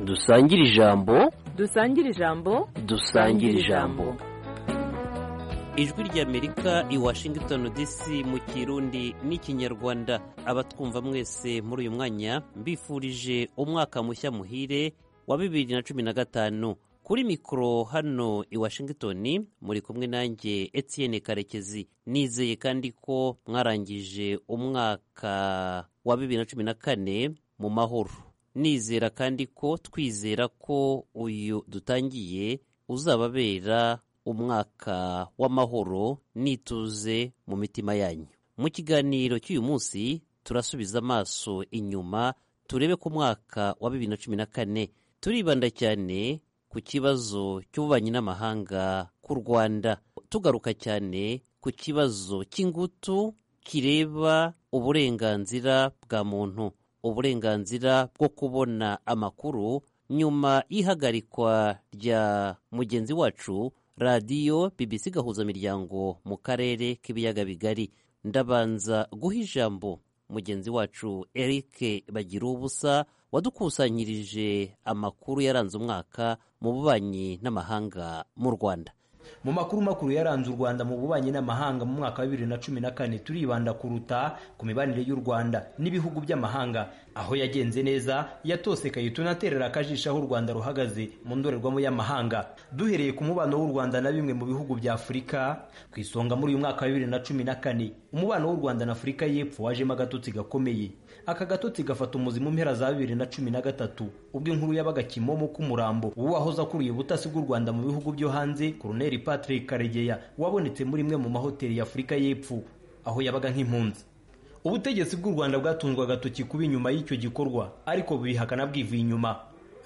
dusangire ijambo dusangire ijambo dusangire ijambo ijwi ry'amerika i washington dc mu kirundi n'ikinyarwanda abatwumva mwese muri uyu mwanya mbifurije umwaka mushya muhire wa bibiri na cumi na gatanu kuri mikoro hano i washington muri kumwe nanjye etienne karekezi nizeye kandi ko mwarangije umwaka wa bibiri na cumi na kane mu mahoro nizera kandi ko twizera ko uyu dutangiye uzababera umwaka w'amahoro nituze mu mitima yanyu mu kiganiro cy'uyu munsi turasubiza amaso inyuma turebe ku mwaka wa bibiri na cumi na kane turibanda cyane ku kibazo cy'ububanyi n'amahanga k'u rwanda tugaruka cyane ku kibazo cy'ingutu kireba uburenganzira bwa muntu uburenganzira bwo kubona amakuru nyuma y'ihagarikwa rya mugenzi wacu radiyo bbc gahuzamiryango mu karere k'ibiyaga bigari ndabanza guha ijambo mugenzi wacu eric bagira ubusa wadukusanyirije amakuru yaranze umwaka mu bubanyi n'amahanga mu rwanda mu makuru makuru yaranze u rwanda mu bubanyi n'amahanga mu mwaka wa bibiri na cumi na kane turibanda kuruta ku mibanire y'u rwanda n'ibihugu by'amahanga aho yagenze neza yatosekaye tunaterera akajisho aho u rwanda ruhagaze mu ndorerwamo y'amahanga duhereye ku mubano w'u rwanda na bimwe mu bihugu bya afurika ku isonga muri uyu mwaka wa bibiri na cumi na kane umubano w'u rwanda na afurika y'epfo wajemo agatotsi gakomeye aka gatotsi gafata umuzi mu mpera za bibiri na cumi na gatatu ubwo inkuru yabaga kimomo k'umurambo w'uwahoze akuriye ubutasi bw'u rwanda mu bihugu byo hanze koloneli Patrick Karegeya wabonetse muri imwe mu mahoteli ya Afurika y'Epfo aho yabaga nk'impunzi ubutegetsi bw'u Rwanda bwatunzwe agatoki kuba inyuma y'icyo gikorwa ariko bubihakana bwivuye inyuma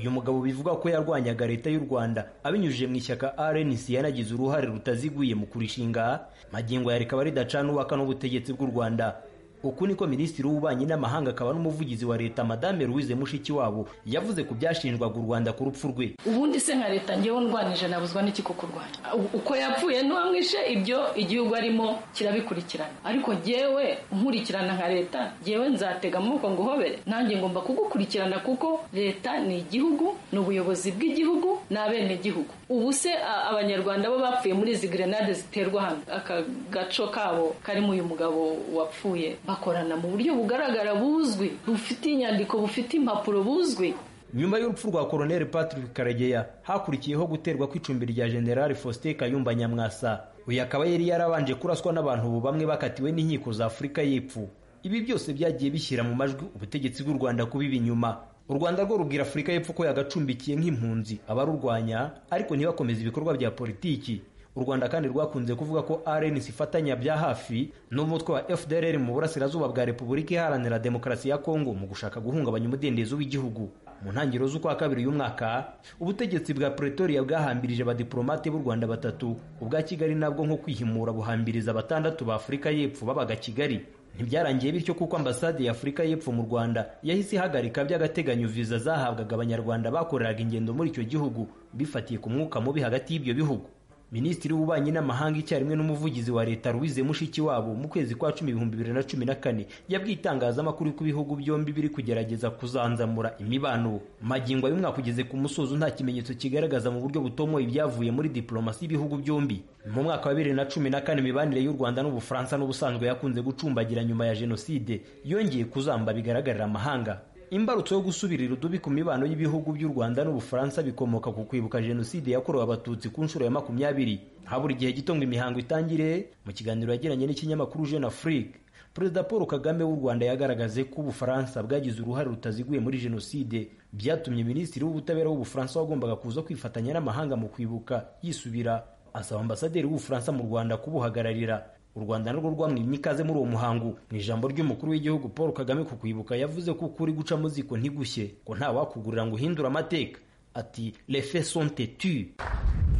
uyu mugabo bivuga ko yarwanyaga leta y'u Rwanda abinyujije mu ishyaka RNC yanagize uruhare rutaziguye mu kurishinga magingo ya rikaba ridacana uwaka n'ubutegetsi bw'u Rwanda uku niko minisitiri w'ububanyi n'amahanga akaba n'umuvugizi wa leta madame louise mushikiwabo yavuze ku byashinjwaga u rwanda ku rupfu rwe ubundi se nka leta ngewe ndwanije nabuzwa n'iki ku kurwanya uko yapfuye n'uwamwishe ibyo igihugu arimo kirabikurikirana ariko ngewe nkurikirana nka leta ngewe nzatega amaboko nguhobere nanjye ngomba kugukurikirana kuko leta ni igihugu ni ubuyobozi bw'igihugu ni abenegihugu ubu se abanyarwanda bo bapfuye muri izi gerenade ziterwa hano aka gaco kabo karimo uyu mugabo wapfuye bakorana mu buryo bugaragara buzwi bufite inyandiko bufite impapuro buzwi nyuma y'urupfu rwa koroneli patrick karegeya hakurikiyeho guterwa kw'icumbi rya generali faustin kayumba nyamwasa uyu akaba yari yarabanje kuraswa n'abantu ubu bamwe bakatiwe n'inkiko za afurika y'epfo ibi byose byagiye bishyira mu majwi ubutegetsi bw'u rwanda kubiba inyuma u rwanda rwo rubwira afurika y'epfo ko yagacumbikiye nk'impunzi abarurwanya ariko ntibakomeze ibikorwa bya politiki u rwanda kandi rwakunze kuvuga ko rnc ifatanya bya hafi n'umutwe wa fdrr mu burasirazuba bwa repubulika iharanira demokarasi ya kongo mu gushaka guhungabanya umudendezo w'igihugu mu ntangiriro z'ukwa kabiri y'uyu mwaka ubutegetsi bwa pretoria bwahambirije abadiporomate b'u rwanda batatu ubwa kigali nabwo nko kwihimura buhambiriza batandatu ba afurika y'epfo babaga kigali ntibyarangiye bityo kuko ambasade ya afurika y'epfo mu rwanda yahise ihagarika by'agateganyo viza zahabwaga abanyarwanda bakoreraga ingendo muri icyo gihugu bifatiye ku mwuka mubi hagati y'ibyo bihugu minisitiri w'ububanyi n'amahanga icyarimwe n'umuvugizi wa leta louise mushikiwabo mu kwezi kwa cumi ibihumbi bibiri na cumi na kane yabwiye itangazamakuru ko ibihugu byombi biri kugerageza kuzanzamura imibano magingo y'umwaka ugeze ku musozo nta kimenyetso kigaragaza mu buryo butomoye ibyavuye muri diplomasi y'ibihugu byombi mu mwaka wa bibiri na cumi na kane imibanire y'u rwanda n'ubufaransa n'ubusanzwe yakunze gucumbagira nyuma ya jenoside yongeye kuzamba bigaragarira amahanga imbarutso yo gusubirira udubi ku mibano y'ibihugu by'u rwanda n'ubufaransa bikomoka ku kwibuka jenoside yakorewe abatutsi ku nshuro ya makumyabiri habura igihe gito ngo imihango itangire mu kiganiro yagiranye n'ikinyamakuru jeune afrique perezida paul kagame w'u rwanda yagaragaje ko ubufaransa bwagize uruhare rutaziguye muri jenoside byatumye minisitiri w'ubutabera w'ubufaransa wagombaga kuza kwifatanya n'amahanga mu kwibuka yisubira asaba ambasaderi w'ubufaransa mu rwanda kubuhagararira u rwanda narwo rwamwimye ikaze muri uwo muhango mu ijambo ry'umukuru w'igihugu paul kagame ku kwibuka yavuze ko ukuri guca mu ziko ntigushye ko nta wakugurira ngo uhindure amateka ati les faits sont têtus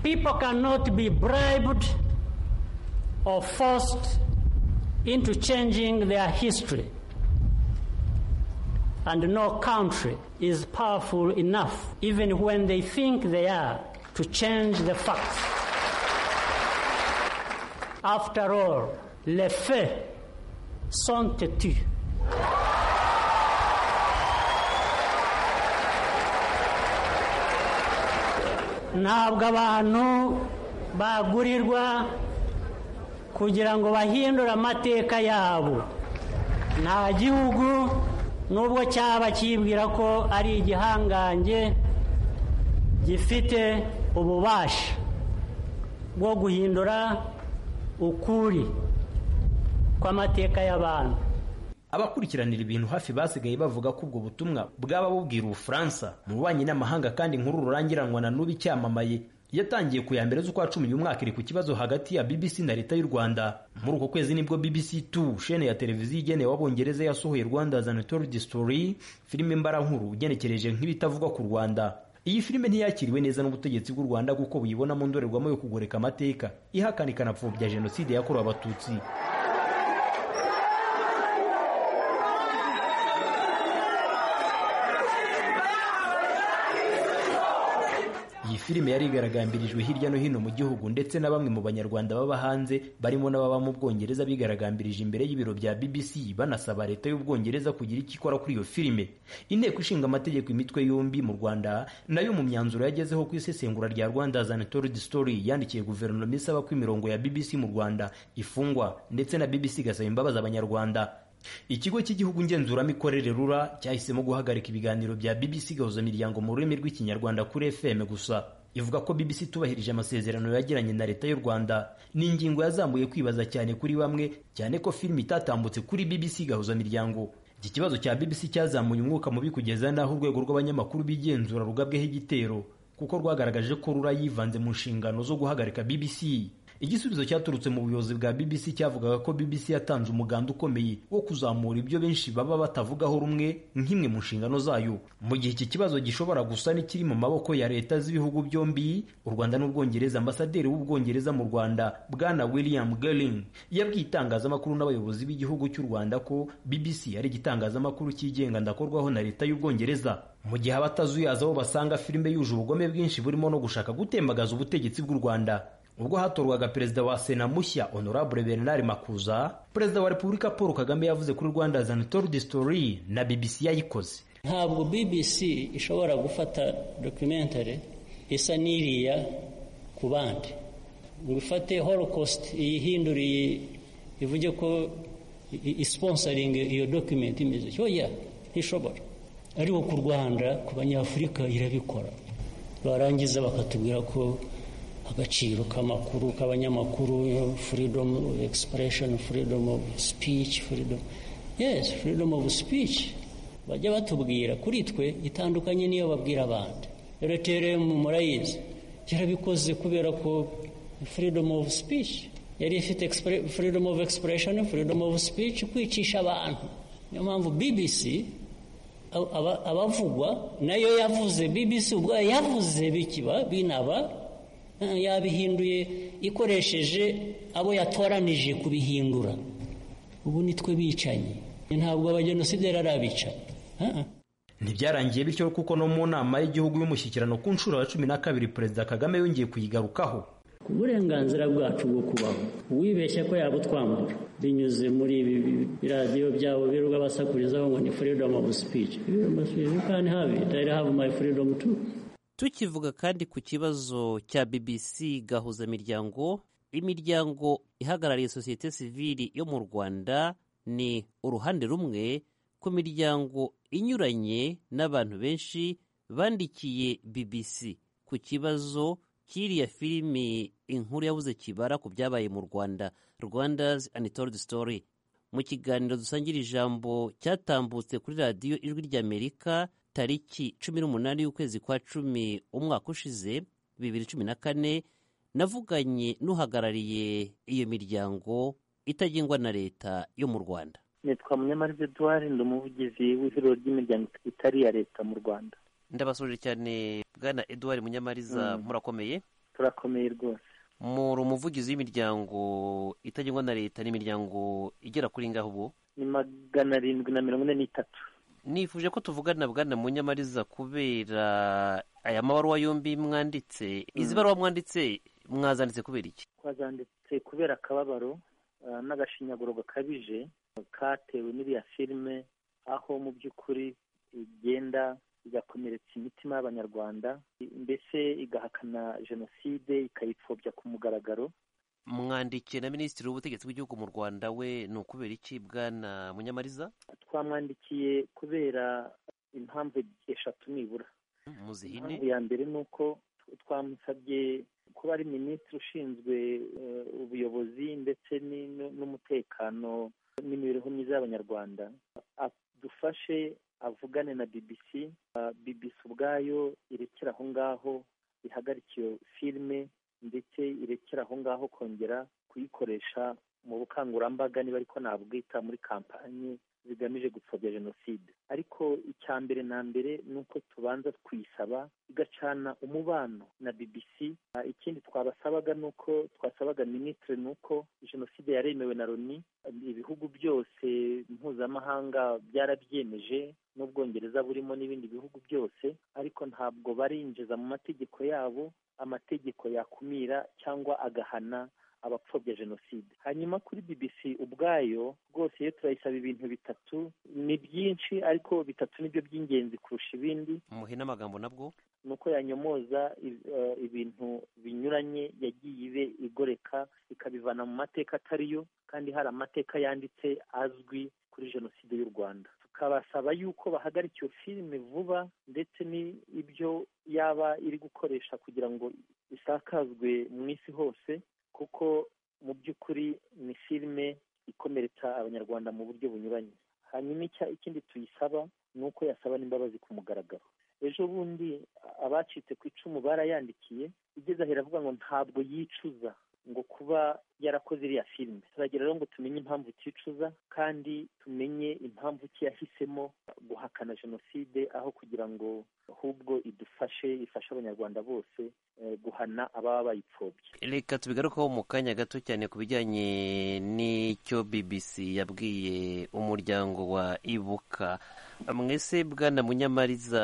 people cannot be bribed or forced into changing their history and no country is powerful enough even when they think they are to change the facts After all, les faits sont têtus. ntabwo abantu bagurirwa kugira ngo bahindure amateka yabo nta gihugu nubwo cyaba kibwira ko ari igihangange gifite ububasha bwo guhindura ukuri kw'amateka y'abantu abakurikiranira ibintu hafi basigaye bavuga ko ubwo butumwa bwaba bubwira ubufaransa mu bubanyi n'amahanga kandi inkuru rurangiranwa na n'ubu icyamamaye yatangiye ku ya mbere z'ukwa cumi uyu mwaka iri ku kibazo hagati ya bbc na leta y'u rwanda muri uko kwezi nibwo bbc 2 shene ya televiziyo igenewe abongereza yasohoye rwanda zanatori story filime mbarankuru ugenekereje nk'ibitavugwa ku rwanda iyi filime ntiyakiriwe neza n'ubutegetsi bw'u rwanda kuko buyibona mu ndorerwamo yo kugoreka amateka ihakana ikanapfobya jenoside yakorewe abatutsi iyi filime yari igaragambirijwe hirya no hino mu gihugu ndetse na bamwe mu banyarwanda baba hanze barimo n'ababa mu bwongereza bigaragambirije imbere y'ibiro bya bbc banasaba leta y'ubwongereza kugira icyo ikora kuri iyo filime inteko ishinga amategeko imitwe yombi mu rwanda nayo mu myanzuro yagezeho ku isesengura rya rwanda zanatorod story yandikiye guverinoma isaba ko imirongo ya bbc mu rwanda ifungwa ndetse na bbc igasaba imbabazi abanyarwanda ikigo cy'igihugu ngenzuramikorere rura cyahisemo guhagarika ibiganiro bya bbc gahuza miryango mu rurimi rw'ikinyarwanda kuri fm gusa ivuga ko bbc itubahirije amasezerano yagiranye na leta y'u rwanda ni ingingo yazamuye kwibaza cyane kuri bamwe cyane ko filimi itatambutse kuri bbc gahuza miryango iki kibazo cya bbc cyazamuye umwuka mubi kugeza n'aho urwego rw'abanyamakuru b'igenzura rugabweho igitero kuko rwagaragaje ko rura yivanze mu nshingano zo guhagarika bbc igisubizo cyaturutse mu buyobozi bwa bbc cyavugaga ko bbc yatanze umuganda ukomeye wo kuzamura ibyo benshi baba batavugaho rumwe nk'imwe mu nshingano zayo mu gihe iki kibazo gishobora gusa n'ikiri mu maboko ya leta z'ibihugu byombi u rwanda n'ubwongereza ambasaderi w'ubwongereza mu rwanda bwana william gerling yabwiye itangazamakuru n'abayobozi b'igihugu cy'u rwanda ko bbc ari igitangazamakuru cyigenga ndakorwaho na leta y'ubwongereza mu gihe abatazuyaza bo basanga filime yuje ubugome bwinshi burimo no gushaka gutembagaza ubutegetsi bw'u rwanda ubwo hatorwaga perezida wa sena mushya honorable bernard makuza perezida wa repubulika paul kagame yavuze kuri rwanda zanatorudi story na bbc yayikoze ntabwo bbc ishobora gufata documentary isa n'iriya ku bandi ngo ifate holocaust iyihinduriye ivuge ko isponsaringa iyo document imeze oya ntishobora ariko ku rwanda ku banyafurika irabikora barangiza bakatubwira ko agaciro k'amakuru k'abanyamakuru freedom expression freedom of speech freedom yes freedom of speech bajya batubwira kuri twe itandukanye n'iyo babwira abandi rero mu murayizi yarabikoze kubera ko freedom of speech yari ifite freedom of expression freedom of speech kwicisha abantu niyo mpamvu bbc abavugwa nayo yavuze bbc ubwayo yavuze bikiba binaba yabihinduye ikoresheje abo yatoranije kubihindura ubu nitwe bicanyi ntabwo abajenosideri ari abicanyi ntibyarangiye bityo kuko no mu nama y'igihugu y'umushyikirano ku nshuro ya cumi na kabiri perezida kagame yongeye kuyigarukaho uburenganzira bwacu bwo kubaho uwibeshya ko yabutwambura binyuze muri ibi biradiyo byabo birirwa basakurizaho ngo ni freedom of speech you can have it I have my freedom too tukivuga kandi ku kibazo cya bbc gahuza miryango imiryango ihagarariye sosiyete sivili yo mu rwanda ni uruhande rumwe ku miryango inyuranye n'abantu benshi bandikiye bbc ku kibazo cy'iriya filimi inkuru yabuze kibara ku byabaye mu rwanda rwanda's untold story mu kiganiro dusangira ijambo cyatambutse kuri radiyo ijwi ry'amerika tariki cumi n'umunani y'ukwezi kwa cumi umwaka ushize bibiri cumi na kane navuganye n'uhagarariye iyo miryango itagengwa na leta yo mu rwanda nitwa munyamariza eduard ndi umuvugizi w'ihuriro ry'imiryango itari iya leta mu rwanda ndabasoje cyane bwana eduard munyamariza murakomeye turakomeye rwose muri umuvugizi w'imiryango itagengwa na leta n'imiryango igera kuri ngaho ubu ni magana arindwi na mirongo ine n'itatu nifuje ko tuvugana bwana munyamariza kubera aya mabaruwa yombi mwanditse izi baruwa mwanditse mwazanditse kubera iki twazanditse kubera akababaro n'agashinyaguro gakabije katewe n'iriya filime aho mu by'ukuri igenda igakomeretsa imitima y'abanyarwanda mbese igahakana jenoside ikayipfobya ku mugaragaro mwandikiye na minisitiri w'ubutegetsi bw'igihugu mu rwanda we ni ukubera iki bwana munyamariza twamwandikiye kubera impamvu eshatu nibura muzihine impamvu ya mbere ni uko twamusabye kuba ari minisitiri ushinzwe eh, ubuyobozi ndetse ni- nu- n'umutekano n'imibereho myiza y'abanyarwanda adufashe avugane na bbc Ah, bbc ubwayo irekera aho ngaho ihagarike iyo filime ndetse irekera aho ngaho kongera kuyikoresha mu bukangurambaga niba ariko nabwita muri kampanye zigamije gupfobya jenoside ariko icya mbere na mbere ni uko tubanza kuyisaba igacana umubano na bbc Ah, ikindi twabasabaga ni uko twasabaga minisitiri ni uko jenoside yaremewe na loni ibihugu byose mpuzamahanga byarabyemeje n'ubwongereza burimo n'ibindi bihugu byose ariko ntabwo barinjiza mu mategeko yabo amategeko yakumira cyangwa agahana abapfobya jenoside hanyuma kuri bbc ubwayo rwose iyo turayisaba ibintu bitatu ni byinshi ariko bitatu nibyo by'ingenzi kurusha ibindi muhe n'amagambo nabwo ni uko yanyomoza i- eh, ibintu binyuranye yagiye ibe igoreka ikabivana mu mateka atari yo kandi hari amateka yanditse azwi kuri jenoside y'u rwanda tukabasaba yuko bahagarika iyo filime vuba ndetse n'ibyo yaba iri gukoresha kugira ngo isakazwe mu isi hose kuko mu by'ukuri ni filime ikomeretsa abanyarwanda mu buryo bunyuranye hanyuma icya- ikindi tuyisaba ni uko yasaba n'imbabazi ku mugaragaro ejo bundi abacitse ku icumu barayandikiye igeze ahera avuga ngo ntabwo yicuza ngo kuba yarakoze iriya filime turagira rero ngo tumenye impamvu iticuza kandi tumenye impamvu ki yahisemo guhakana jenoside aho kugira ngo ahubwo idufashe ifashe abanyarwanda bose eh, guhana ababa bayipfobye reka tubigarukaho mu kanya gato cyane ku bijyanye n'icyo bbc yabwiye umuryango wa ibuka mwese bwana munyamariza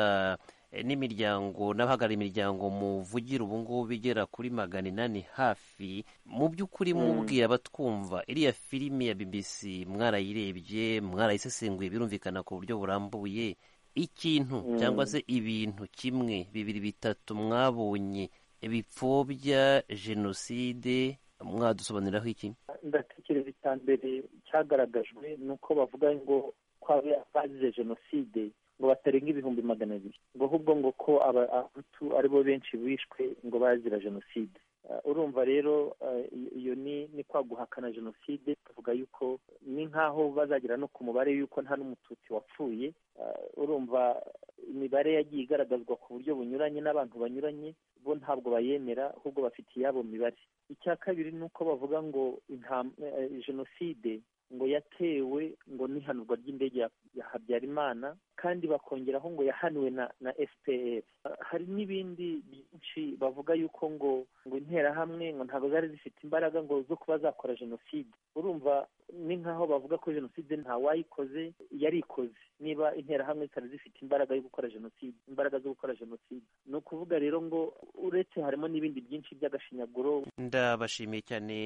eh, n'imiryango n'abahagarariye imiryango muvugira ubu ngubu bigera kuri magana inani hafi mu by'ukuri mubwira abatwumva iriya filime ya bbc mwarayirebye mwarayisesenguye birumvikana ku buryo burambuye ikintu cyangwa se ibintu kimwe bibiri bitatu mwabonye bipfobya jenoside mwadusobanuriraho iki ndatekereza icya mbere cyagaragajwe ni uko bavuga ngo ko aba- abazize jenoside ngo batarenga ibihumbi magana abiri ngo ahubwo ngo ko aba- abahutu aribo benshi bishwe ngo bazira jenoside Ah, urumva rero ah, iyo- iyo ni ni kwa guhakana jenoside tuvuga yuko ni nk'aho bazagera no ku mubare yuko nta n'umututsi wapfuye Ah, urumva imibare yagiye igaragazwa ku buryo bunyuranye n'abantu banyuranye bo ntabwo bayemera ahubwo bafite iyabo mibare icya kabiri ni uko bavuga ngo intam- eh, jenoside ngo yatewe ngo n'ihanurwa ry'indege ya, ya habyarimana kandi bakongeraho ngo yahanuwe na, na fpr Ah, hari n'ibindi byinshi bavuga yuko ngo ngo interahamwe ngo ntabwo zari zifite imbaraga ngo zo kuba zakora jenoside urumva ni nk'aho bavuga ko jenoside ntawayikoze yarikoze niba interahamwe zitari zifite imbaraga yo gukora jenoside imbaraga zo gukora jenoside ni ukuvuga rero ngo uretse harimo n'ibindi byinshi by'agashinyaguro ndabashimiye cyane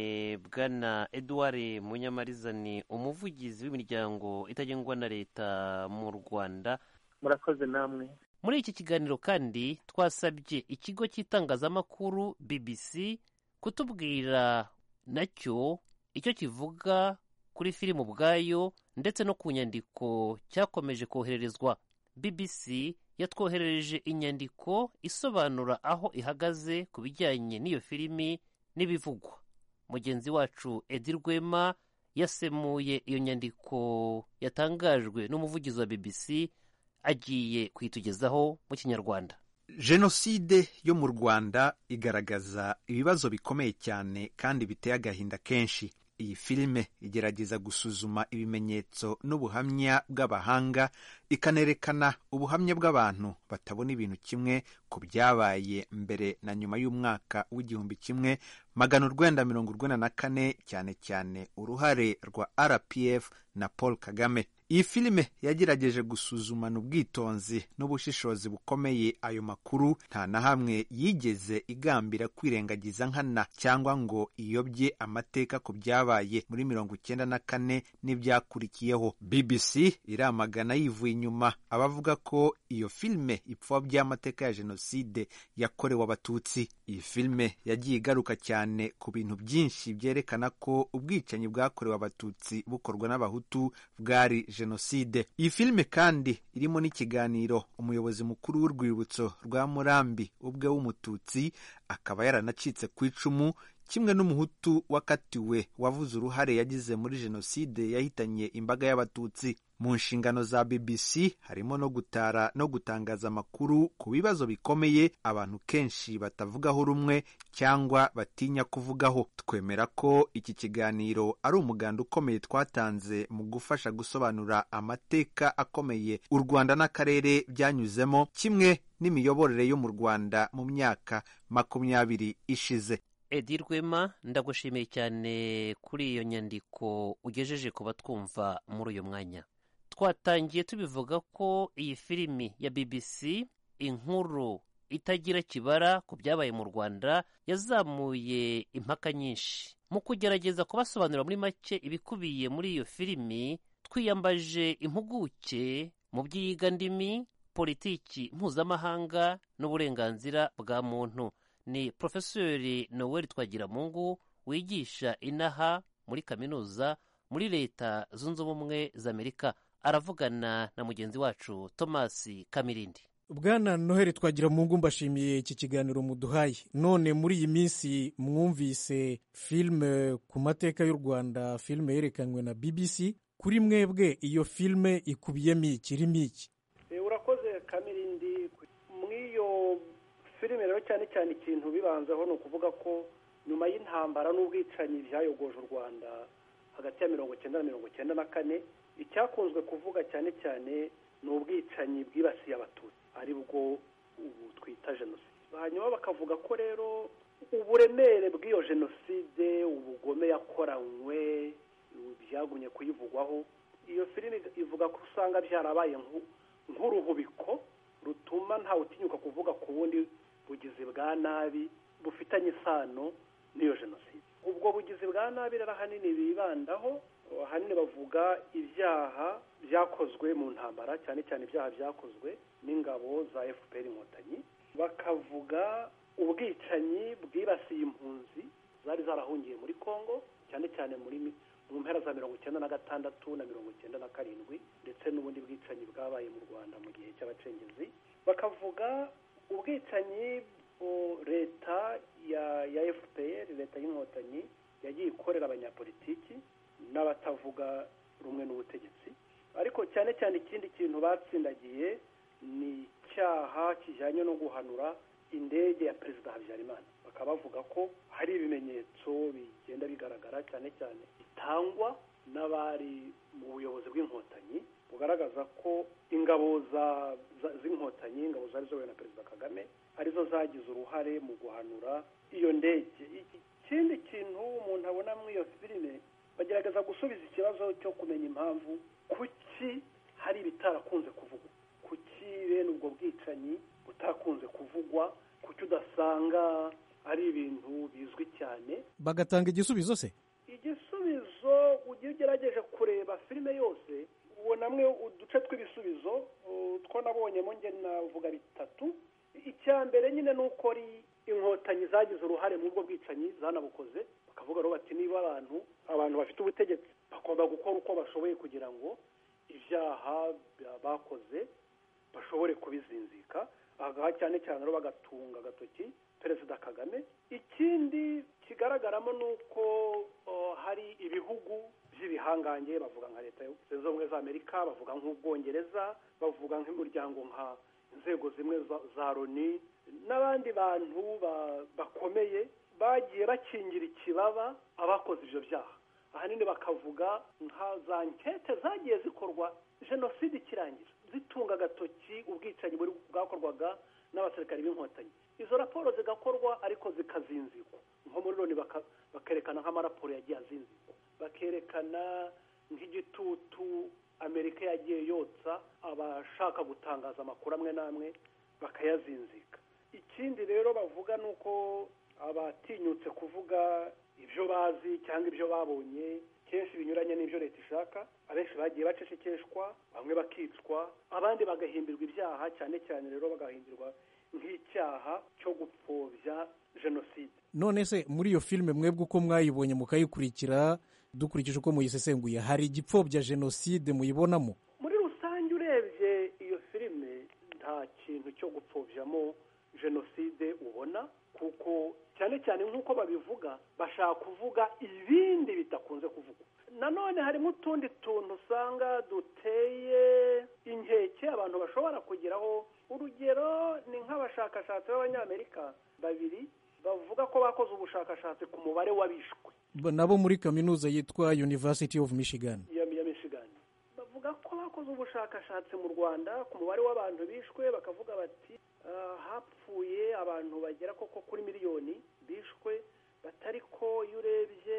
bwana edouard munyamariza ni umuvugizi w'imiryango itagengwa na leta mu rwanda murakoze namwe muri iki kiganiro kandi twasabye ikigo cy'itangazamakuru bbc kutubwira nacyo icyo kivuga kuri filimu ubwayo ndetse no ku nyandiko cyakomeje kohererezwa bbc yatwoherereje inyandiko isobanura aho ihagaze ku bijyanye n'iyo filimi n'ibivugwa mugenzi wacu edi rwema yasemuye iyo nyandiko yatangajwe n'umuvugizi wa bbc agiye kuyitugezaho mu kinyarwanda jenoside yo mu rwanda igaragaza ibibazo bikomeye cyane kandi biteye agahinda kenshi iyi filime igerageza gusuzuma ibimenyetso n'ubuhamya bw'abahanga ikanerekana ubuhamya bw'abantu batabona ibintu kimwe ku byabaye mbere na nyuma y'umwaka w'igihumbi kimwe magana urwenda mirongo urwenda na kane cyane cyane uruhare rwa rpf na paul kagame iyi filime yagerageje gusuzumana ubwitonzi n'ubushishozi bukomeye ayo makuru nta na hamwe yigeze igambira kwirengagiza nkana cyangwa ngo iyobye amateka ku byabaye muri mirongo icyenda na kane n'ibyakurikiyeho bbc iramagana yivuye inyuma abavuga ko iyo filime ipfa by'amateka ya jenoside yakorewe abatutsi iyi filime yagiye igaruka cyane ku bintu byinshi byerekana ko ubwicanyi bwakorewe abatutsi bukorwa n'abahutu bwari jenoside iyi filime kandi irimo n'ikiganiro umuyobozi mukuru w'urwibutso rwa murambi ubwe w'umututsi akaba yaranacitse ku icumu kimwe n'umuhutu wakatiwe wavuze uruhare yagize muri jenoside yahitanye imbaga y'abatutsi mu nshingano za bbc harimo no gutara no gutangaza amakuru ku bibazo bikomeye abantu kenshi batavugaho rumwe cyangwa batinya kuvugaho twemera ko iki kiganiro ari umuganda ukomeye twatanze mu gufasha gusobanura amateka akomeye u rwanda n'akarere byanyuzemo kimwe n'imiyoborere yo mu rwanda mu myaka makumyabiri ishize edi rwema ndagushimiye cyane kuri iyo nyandiko ugejeje ku batwumva muri uyu mwanya twatangiye tubivuga ko iyi filimi ya bbc inkuru itagira kibara ku byabaye mu rwanda yazamuye impaka nyinshi mu kugerageza kubasobanurira muri make ibikubiye muri iyo filimi twiyambaje impuguke mu by'iyigandimi politiki mpuzamahanga n'uburenganzira bwa muntu ni porofesori noel twagiramungu wigisha inaha muri kaminuza muri leta zunze ubumwe za amerika aravugana na mugenzi wacu thomas kamirindi bwana noheli twagiramungu mbashimiye iki kiganiro muduhaye none muri iyi minsi mwumvise filime ku mateka y'u rwanda filime yerekanywe na bbc kuri mwebwe iyo filime ikubiyemo iki irimo iki urakoze kamirindi muri iyo filime rero cyane cyane ikintu bibanzaho ni ukuvuga ko nyuma y'intambara n'ubwicanyi byayogoje u rwanda hagati ya mirongo icyenda na mirongo icyenda na kane icyakunzwe kuvuga cyane cyane ni ubwicanyi bwibasiye abatutsi aribwo ubu twita jenoside hanyuma bakavuga ko rero uburemere bw'iyo jenoside ubugome yakoranywe byagumye kuyivugwaho iyo filime ivuga ko usanga byarabaye nk'uruhubiko rutuma ntawe utinyuka kuvuga ku wundi bugizi bwa nabi bufitanye isano n'iyo jenoside ubwo bugizi bwa nabi rero ahanini bibandaho ahanini bavuga ibyaha byakozwe mu ntambara cyane cyane ibyaha byakozwe n'ingabo za fpr inkotanyi bakavuga ubwicanyi bwibasiye impunzi zari zarahungiye muri congo cyane cyane muri mu mpera za mirongo icyenda na gatandatu na mirongo icyenda na karindwi ndetse n'ubundi bwicanyi bwabaye mu rwanda mu gihe cy'abacengezi bakavuga ubwicanyi leta ya ya fpr leta y'inkotanyi yagiye ikorera abanyapolitiki n'abatavuga rumwe n'ubutegetsi ariko cyane cyane ikindi kintu batsindagiye ni icyaha kijyanye no guhanura indege ya perezida habyarimana bakaba bavuga ko hari ibimenyetso bigenda bigaragara cyane cyane bitangwa n'abari mu buyobozi bw'inkotanyi bugaragaza ko ingabo z'inkotanyi ingabo zari ziyobowe na perezida kagame arizo zagize uruhare mu guhanura iyo ndege ikindi kintu umuntu abona muri iyo filime bagerageza gusubiza ikibazo cyo kumenya impamvu kuki hari ibitarakunze kuvugwa kuki bene ubwo bwicanyi butakunze kuvugwa kuki udasanga ari ibintu bizwi cyane bagatanga igisubizo se igisubizo ujya ugerageje kureba filime yose ubonamwe uduce tw'ibisubizo two nabonyemo nge navuga bitatu icya mbere nyine ni uko ari inkotanyi zagize uruhare mu bwo bwicanyi zanabukoze bakavuga rero bati niba abantu abantu bafite ubutegetsi bagomba gukora uko bashoboye kugira ngo ibyaha bakoze bashobore kubizinzika aha cyane cyane rero bagatunga agatoki perezida kagame ikindi kigaragaramo ni uko hari ibihugu by'ibihangange bavuga nka leta zunze ubumwe za amerika bavuga nk'ubwongereza bavuga nk'imiryango nka inzego zimwe za loni n'abandi bantu bakomeye bagiye bakingira ikibaba abakoze ibyo byaha ahanini bakavuga nka za nkete zagiye zikorwa jenoside ikirangira zitunga agatoki ubwicanyi bwakorwaga n'abasirikari b'inkotanyi izo raporo zigakorwa ariko zikazinzikwa nko muri loni bakerekana nk'amaraporo yagiye azinzikwa bakerekana nk'igitutu amerika yagiye yotsa abashaka gutangaza amakuru amwe n'amwe bakayazinzika ikindi rero bavuga ni uko abatinyutse kuvuga ibyo bazi cyangwa ibyo babonye kenshi binyuranye n'ibyo leta ishaka abenshi bagiye bacecekeshwa bamwe bakicwa abandi bagahimbirwa ibyaha cyane cyane rero bagahimbirwa nk'icyaha cyo gupfobya jenoside none se muri iyo filime mwebwe uko mwayibonye mukayikurikira dukurikije uko muyisesenguye hari igipfobya jenoside muyibonamo muri rusange urebye iyo filime nta kintu cyo gupfobjamo jenoside ubona kuko cyane cyane nk'uko babivuga bashaka kuvuga ibindi bidakunze kuvugwa nanone harimo utundi tuntu usanga duteye inkeke abantu bashobora kugeraho urugero ni nk'abashakashatsi b'abanyamerika babiri bavuga ko bakoze ubushakashatsi ku mubare w'abishwe Ba- nabo muri kaminuza yitwa university of michigan ya ya michigan bavuga ko bakoze ubushakashatsi mu rwanda ku mubare w'abantu bishwe bakavuga bati "Ah, hapfuye abantu bagera koko kuri miliyoni bishwe batari ko iyo urebye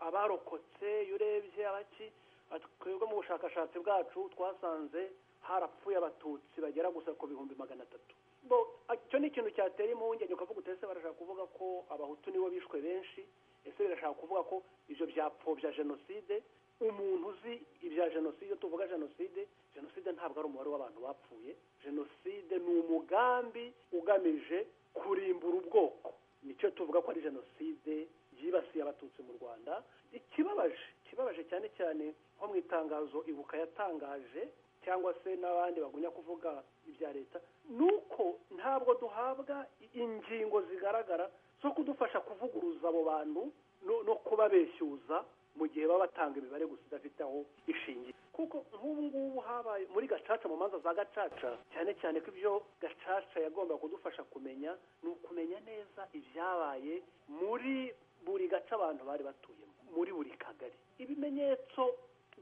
abarokotse iyo urebye abaki ati, twebwe mu bushakashatsi bwacu twasanze harapfuye abatutsi bagera gusa ku bihumbi magana atatu bo icyo ni ikintu cyatera impungenge ukavuga utese barashaka kuvuga ko abahutu nibo bishwe benshi ese birashaka kuvuga ko ibyo byapfobya jenoside umuntu uzi ibya jenoside tuvuga jenoside jenoside ntabwo ari umubare w'abantu bapfuye jenoside ni umugambi ugamije kurimbura ubwoko nicyo tuvuga ko ari jenoside yibasiye abatutsi mu rwanda ikibabaje ikibabaje cyane cyane nko mu itangazo ibuka yatangaje cyangwa se n'abandi bagunya kuvuga ibya leta ni uko ntabwo duhabwa ingingo zigaragara zo kudufasha kuvuguruza abo bantu no- no kubabeshyuza mu gihe baba batanga imibare gusa idafite aho ishingiye kuko nk'ubu ngubu habaye muri gacaca mu manza za gacaca cyane cyane ko ibyo gacaca yagomba kudufasha kumenya ni ukumenya neza ibyabaye muri buri gace abantu bari batuyemo muri buri kagari ibimenyetso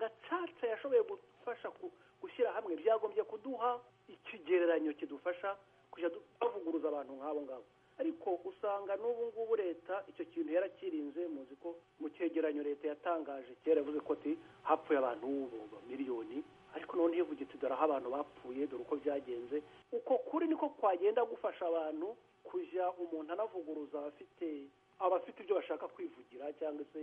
gacaca yashoboye gufasha ku- gushyira hamwe byagombye kuduha ikigereranyo kidufasha kujya du- bavuguruza abantu nk'abo ngabo ariko usanga n'ubu ngubu leta icyo kintu yarakirinze muzi ko mu cyegeranyo leta yatangaje kera yavuze ko ati hapfuye abantu ubu miliyoni ariko none ivuga iti dore aho abantu bapfuye dore uko byagenze uko kuri niko kwagenda gufasha abantu kujya umuntu anavuguruza abafite abafite ibyo bashaka kwivugira cyangwa se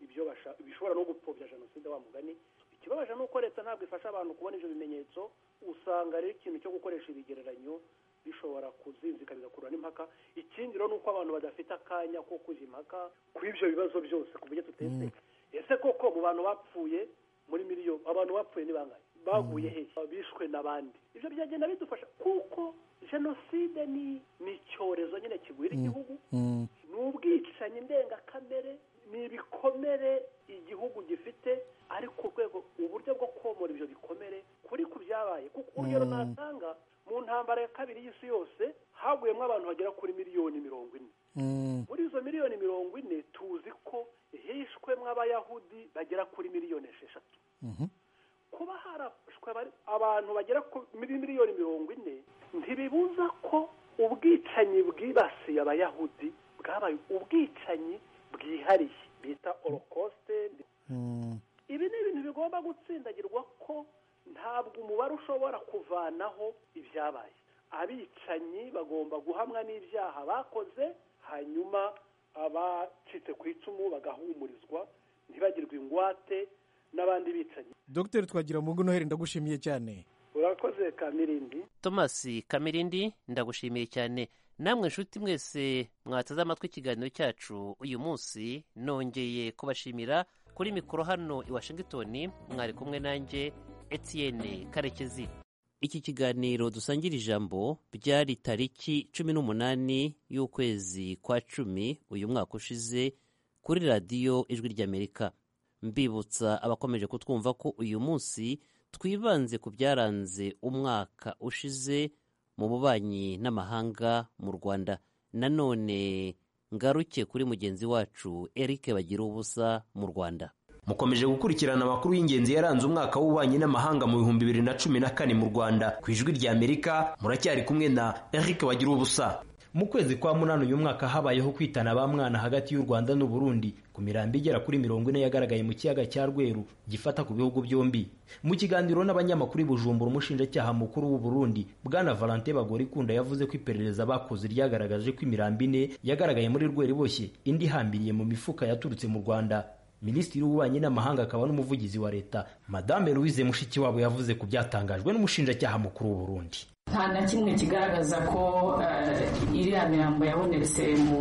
ibyo basha- bishobora no gupfobya jenoside wa mugani ikibabaje ni uko leta ntabwo ifasha abantu kubona ibyo bimenyetso usanga rero ikintu cyo gukoresha ibigereranyo bishobora kuzinzika bigakurura n'impaka ikindi rero ni uko abantu badafite akanya ko kujya impaka ku ibyo bibazo byose ku buryo tutese ese koko mu bantu bapfuye muri miliyoni abantu bapfuye ni bangahe baguye he bishwe n'abandi ibyo byagenda bidufasha kuko jenoside ni ni icyorezo nyine kigwira igihugu Mm. ni ubwicanyi ndengakamere ni ibikomere igihugu gifite ariko urwego uburyo bwo komora ibyo bikomere kuri ku byabaye kuko urugero natanga mu ntambara ya kabiri y'isi yose haguyemo abantu bagera kuri miliyoni mirongo ine Mm. muri izo miliyoni mirongo ine tuzi ko hishwemo abayahudi bagera kuri miliyoni esheshatu Mhm. kuba harashwe abari- abantu bagera ku- muri miliyoni mirongo ine ntibibuza ko ubwicanyi bwibasiye abayahudi bwabaye ubwicanyi bwihariye bita orokosite Mm. ibi ni ibintu bigomba gutsindagirwa ko ntabwo umubare ushobora kuvanaho ibyabaye abicanyi bagomba guhamwa n'ibyaha bakoze hanyuma abacitse ku icumu bagahumurizwa ntibagirwe ingwate n'abandi bicanyi dr twagiramungu noheli ndagushimiye cyane urakoze kamirindi thomas kamirindi ndagushimiye cyane namwe nshuti mwese mwateze amatwi ikiganiro cyacu uyu munsi nongeye kubashimira kuri mikoro hano i washington mwari kumwe nanjye etienne karekezi iki kiganiro dusangira ijambo byari tariki cumi n'umunani y'ukwezi kwa cumi uyu mwaka ushize kuri radiyo ijwi ry'amerika mbibutsa abakomeje kutwumva ko uyu munsi twibanze ku byaranze umwaka ushize mu bubanyi n'amahanga mu rwanda nanone ngaruke kuri mugenzi wacu eric bagira ubusa mu rwanda mukomeje gukurikirana amakuru y'ingenzi yaranze umwaka w'ububanyi n'amahanga mu bihumbi bibiri na cumi na kane mu rwanda ku ijwi ry'amerika muracyari kumwe na eric bagira ubusa mu kwezi kwa munani uyu mwaka habayeho kwitana ba mwana hagati y'u Rwanda n'u Burundi ku mirambi igera kuri mirongo ine yagaragaye mu kiyaga cya Rweru gifata ku bihugu byombi mu kiganiro n'abanyamakuru i Bujumbura umushinjacyaha mukuru w'u Burundi Bwana Valentin Bagorikunda yavuze ko iperereza bakoze ryagaragaje ko imirambi ine yagaragaye muri Rweru iboshye indi ihambiriye mu mifuka yaturutse mu Rwanda minisitiri w'ububanyi n'amahanga akaba n'umuvugizi wa leta madame louise mushikiwabo yavuze ku byatangajwe n'umushinjacyaha mukuru w'u burundi nta na kimwe kigaragaza ko iriya mirambo yabonetse mu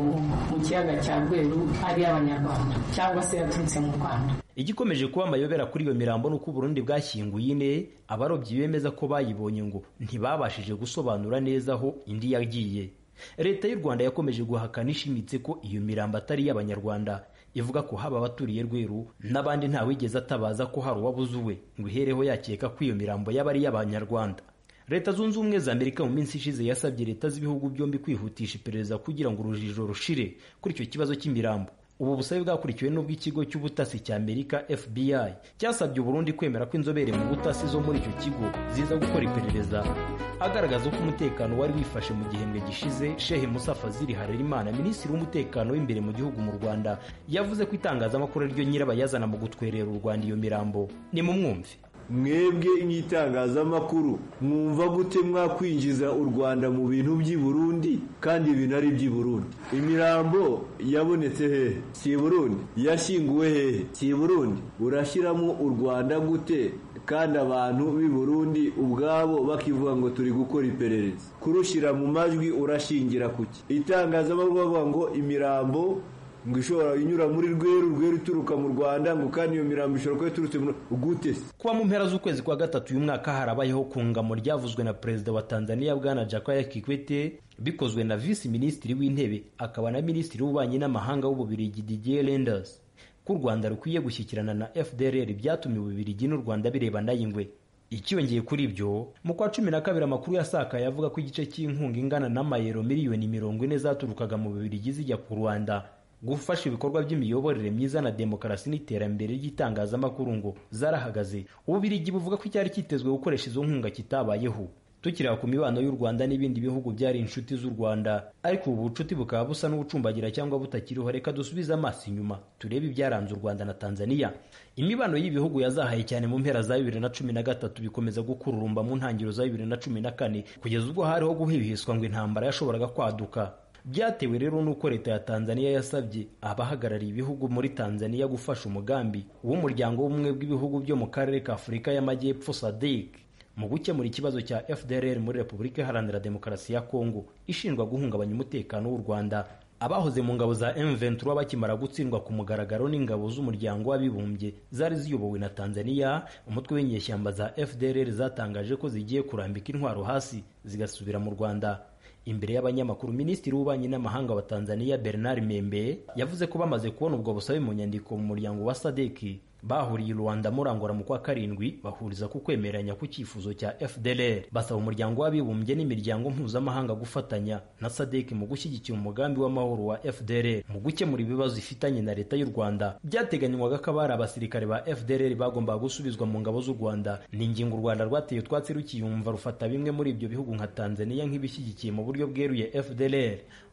kiyaga cya rweru ari iy'abanyarwanda cyangwa se yaturutse mu rwanda igikomeje kuba amayobera kuri iyo mirambo ni uko uburundi bwashyinguye ine abarobyi bemeza ko bayibonye ngo ntibabashije gusobanura neza aho indi yagiye leta y'u rwanda yakomeje guhakana ishimitse ko iyo mirambo atari iy'abanyarwanda ivuga ko haba abaturiye rweru n'abandi ntawigeze atabaza ko hari uwabuze uwe ngo ihereho yakeka ko iyo mirambo yaba ari iy'abanyarwanda leta zunze ubumwe za amerika mu minsi ishize yasabye leta z'ibihugu byombi kwihutisha iperereza kugira ngo urujijo rushire kuri icyo kibazo cy'imirambo ubu busabe bwakurikiwe n'ubw'ikigo cy'ubutasi cya amerika fbi cyasabye uburundi kwemera ko inzobere mu butasi zo muri icyo kigo ziza gukora iperereza agaragaza ko umutekano wari wifashe mu gihembwe gishize shehe musa fazili harerimana minisitiri w'umutekano w'imbere mu gihugu mu rwanda yavuze ko itangazamakuru ariryo nyirabayazana mu gutwerera u rwanda iyo mirambo ni mu mwumve mwebwe nk'itangazamakuru mwumva gute mwakwinjiza u rwanda mu bintu by'i burundi kandi ibintu ari iby'i burundi imirambo yabonetse hehe si i burundi yashyinguwe hehe si i burundi urashyiramo u rwanda gute kandi abantu b'i burundi ubwabo bakivuga ngo turi gukora iperereza kurushyira mu majwi urashingira kuki itangazamakuru bavuga ngo imirambo ngo ishobora inyura muri rweru rweru ituruka mu rwanda ngo kandi iyo mirambo ishobora kuba iturutse gute kuba mu mpera z'ukwezi kwa gatatu uyu mwaka harabayeho kungamo ryavuzwe na perezida wa tanzania bwana jakaya kikwete bikozwe na visi minisitiri w'intebe akaba na minisitiri w'ububanyi n'amahanga w'ububirigi didier renders ko u rwanda rukwiye gushyikirana na fdrr byatumye ububirigi n'u rwanda birebana y'ingwe ikiyongeye kuri ibyo mu kwa cumi na kabiri amakuru yasakaye avuga ko igice cy'inkunga ingana n'amayero miliyoni mirongo ine zaturukaga mu bubirigi zijya ku rwanda gufasha ibikorwa by'imiyoborere myiza na demokarasi n'iterambere ry'itangazamakuru ngo zarahagaze ububirigi buvuga ko icyari cyitezwe gukoresha izo nkunga kitabayeho tukireba ku mibano y'u rwanda n'ibindi bihugu byari inshuti z'u rwanda ariko ubu bucuti bukaba busa n'ubucumbagira cyangwa butakiriho reka dusubize amaso inyuma turebe ibyaranze u rwanda na tanzania imibano y'ibihugu yazahaye cyane mu mpera za bibiri na cumi na gatatu bikomeza gukururumba mu ntangiriro za bibiri na cumi na kane kugeza ubwo hariho guhihiswa ngo intambara yashoboraga kwaduka byatewe rero n'uko leta ya tanzania yasabye abahagarariye ibihugu muri tanzania gufasha umugambi w'umuryango w'ubumwe bw'ibihugu byo mu karere ka afurika y'amajyepfo sadc mu gukemura ikibazo cya fdrr muri repubulika iharanira demokarasi ya kongo ishinjwa guhungabanya umutekano w'u rwanda abahoze mu ngabo za m23 bakimara gutsindwa ku mugaragaro n'ingabo z'umuryango w'abibumbye zari ziyobowe na tanzania umutwe w'inyeshyamba za fdrr zatangaje ko zigiye kurambika intwaro hasi zigasubira mu rwanda imbere y'abanyamakuru minisitiri w'ububanyi n'amahanga wa tanzania bernard membe yavuze ko bamaze kubona ubwo busabe mu nyandiko mu muryango wa sadeki bahuriye i rwanda murangora mu kwa karindwi bahuriza ku kwemeranya ku cyifuzo cya fdr basaba umuryango w'abibumbye n'imiryango mpuzamahanga gufatanya na sadeki mu gushyigikira umugambi w'amahoro wa fdr mu gukemura ibibazo ifitanye na leta y'u rwanda byateganywaga ko abari abasirikare ba fdr bagombaga gusubizwa mu ngabo z'u rwanda ni ingingo u rwanda rwateye utwatsi rukiyumva rufata bimwe muri ibyo bihugu nka tanzania nk'ibishyigikiye mu buryo bweruye fdr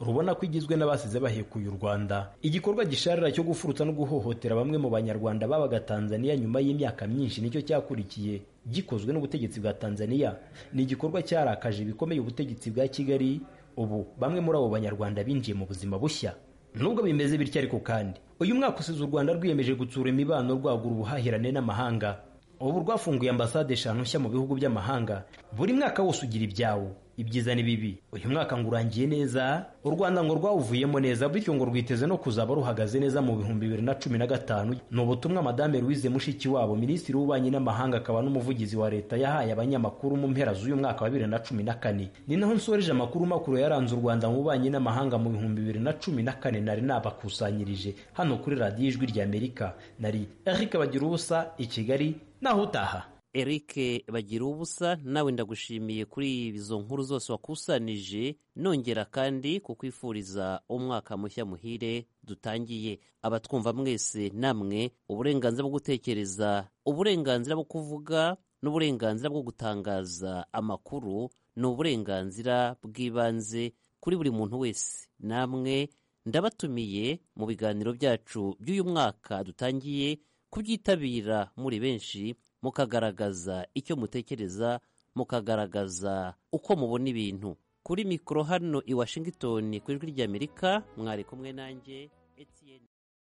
rubona ko igizwe n'abasize bahekuye u rwanda igikorwa gisharira cyo gufurutsa no guhohotera bamwe mu banyarwanda babaga tanzania nyuma y'imyaka myinshi nicyo cyakurikiye gikozwe n'ubutegetsi bwa tanzania ni igikorwa cyarakaje bikomeye ubutegetsi bwa kigali ubu bamwe muri abo banyarwanda binjiye mu buzima bushya nubwo bimeze bityo ariko kandi uyu mwaka usize u rwanda rwiyemeje gutsura imibano rwagura ubuhahirane n'amahanga ubu rwafunguye ambasade eshanu nshya mu bihugu by'amahanga buri mwaka wose ugira ibyawo ibyiza n'ibibi uyu mwaka ngo urangiye neza u rwanda ngo rwawuvuyemo neza bityo ngo rwiteze no kuzaba ruhagaze neza mu bihumbi bibiri na cumi na gatanu ni ubutumwa madame louise mushikiwabo minisitiri w'ububanyi n'amahanga akaba n'umuvugizi wa leta yahaye abanyamakuru mu mpera z'uyu mwaka wa bibiri na cumi na kane ni naho nsoreje amakuru makuru yaranze u rwanda mu bubanyi n'amahanga mu bihumbi bibiri na cumi na kane nari nabakusanyirije hano kuri radiyo ijwi rya amerika nari eric bagira ubusa i kigali naho utaha Eric bagira ubusa nawe ndagushimiye kuri izo nkuru zose wakusanije nongera kandi kukwifuriza umwaka mushya muhire dutangiye abatwumva mwese namwe uburenganzira bwo gutekereza uburenganzira bwo kuvuga n'uburenganzira bwo gutangaza amakuru ni uburenganzira bw'ibanze kuri buri muntu wese namwe ndabatumiye mu biganiro byacu by'uyu mwaka dutangiye kubyitabira muri benshi mukagaragaza icyo mutekereza mukagaragaza uko mubona ibintu kuri mikoro hano i washington ku ijwi ry'amerika mwari kumwe nanjye